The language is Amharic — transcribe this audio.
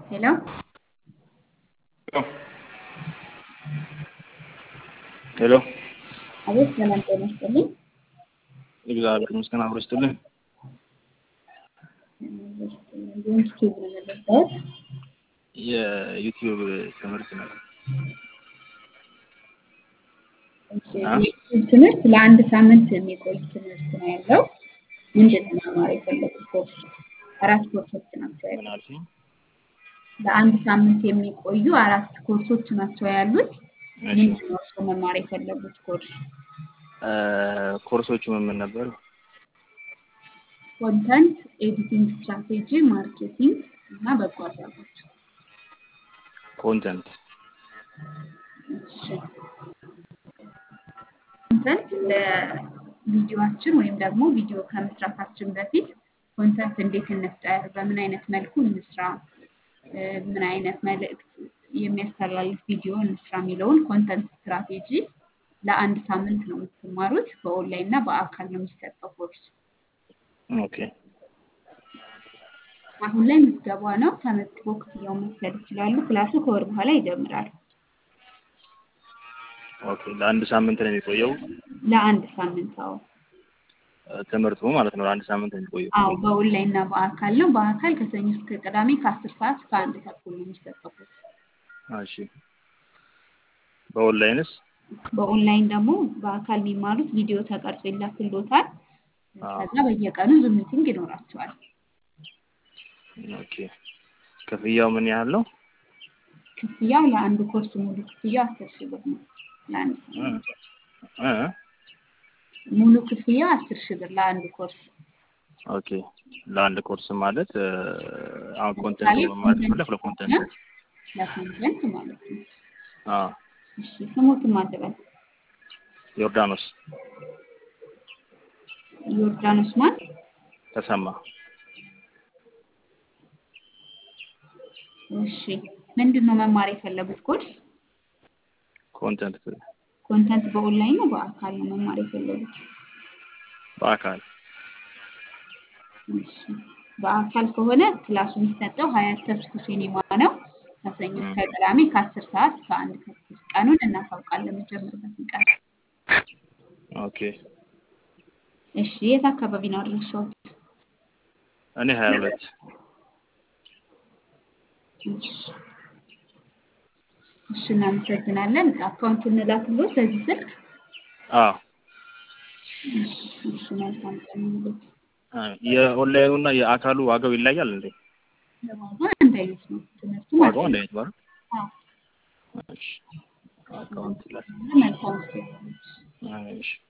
ሄሎ ሄሎ አቤት፣ ሰላም ጤና ይስጥልኝ። እግዚአብሔር ይመስገን አብሮ ይስጥልኝ። ዩቲዩብ ነው የመለስኩት። የዩቲዩብ ትምህርት ነው። እሺ፣ የዩቲዩብ ትምህርት ለአንድ ሳምንት የሚቆይ ትምህርት ነው ያለው። ምንድን ነው መማር የፈለጉት ኮርስ? አራት ኮርሶች ናቸው ያሉት። ምን አልሽኝ? ለአንድ ሳምንት የሚቆዩ አራት ኮርሶች ናቸው ያሉት። እሺ ምንድን ነው እርስዎ መማር የፈለጉት ኮርስ? እ ኮርሶቹ ምን ምን ነበሩ? ኮንተንት ኤዲቲንግ፣ ስትራቴጂ፣ ማርኬቲንግ እና በጎ አድራጎት። ኮንተንት እሺ ኮንተንት ለቪዲዮአችን ወይም ደግሞ ቪዲዮ ከመስራታችን በፊት ኮንተንት እንዴት እንፍጠር፣ በምን አይነት መልኩ እንስራ፣ እ ምን አይነት መልእክት የሚያስተላልፍ ቪዲዮ እንስራ የሚለውን ኮንተንት ስትራቴጂ ለአንድ ሳምንት ነው የምትማሩት። በኦንላይን እና በአካል ነው የሚሰጠው ኮርስ። ኦኬ አሁን ላይ ምዝገባ ነው። ተመዝግቦ ክፍያውን መክፈል ይችላሉ። ክላሱ ከወር በኋላ ይጀምራል። ኦኬ ለአንድ ሳምንት ነው የሚቆየው ለአንድ ሳምንት አዎ እ ትምህርቱ ማለት ነው። ለአንድ ሳምንት ነው የሚቆየው። አዎ በኦንላይን እና በአካል ነው። በአካል ከሰኞ እስከ ቅዳሜ ከአስር ሰዓት እስከ አንድ ተኩል ነው የሚሰጠው ኮርስ። እሺ በኦንላይንስ? በኦንላይን ደግሞ በአካል የሚማሩት ቪዲዮ ተቀርጾ ይላክልዎታል። አዎ ከዛ በየቀኑ ዙም ሚቲንግ ይኖራቸዋል። ኦኬ ክፍያው ምን ያህል ነው? ክፍያው ለአንድ ኮርስ ሙሉ ክፍያው አስር ሺህ ብር ነው። ለአንድ እ ሳምንት እ ሙሉ ክፍያው አስር ሺህ ብር ለአንድ ኮርስ። ኦኬ ለአንድ ኮርስ ማለት እ አሁን ኮንተንት ለምሳሌ መማር ኮንተንት ከፈለክ ከሆነ ለኮንተንት ለኮንተንት ማለት ነው። አዎ እሺ ስሙትን ማድረግ ዮርዳኖስ ዮርዳኖስ ማን? ተሰማ እሺ ምንድን ነው መማር የፈለጉት ኮርስ? ኮንተንት ኮንተንት በኦንላይን ነው በአካል ነው መማር የፈለጉት? በአካል እሺ በአካል ከሆነ ክላሱ የሚሰጠው ሀያት ተስኩ ሲኒማ ነው። ከሰኞ እ እስከ ቅዳሜ ከአስር ሰዓት እስከ አንድ ተኩል ቀኑን እናሳውቃለን የሚጀምርበትን ቀን። ኦኬ እሺ የት አካባቢ ነው አድራሻዎት? እኔ ሀያ ሁለት እሺ እሺ እናመሰግናለን። አካውንት እንላክልዎት በዚህ ስልክ? አዎ እሺ እሺ መልካም ቀን ይሁንልዎት። አ የኦንላይኑ እና የአካሉ ዋጋው ይለያል እንዴ? ዋጋው አንድ አይነት ነው። ትምህርቱም ዋጋው አንድ አንድ አይነት አይነት ባር ነው። አዎ እሺ አካውንት ላይ መልካም ጊዜ ይሁንልዎት። እሺ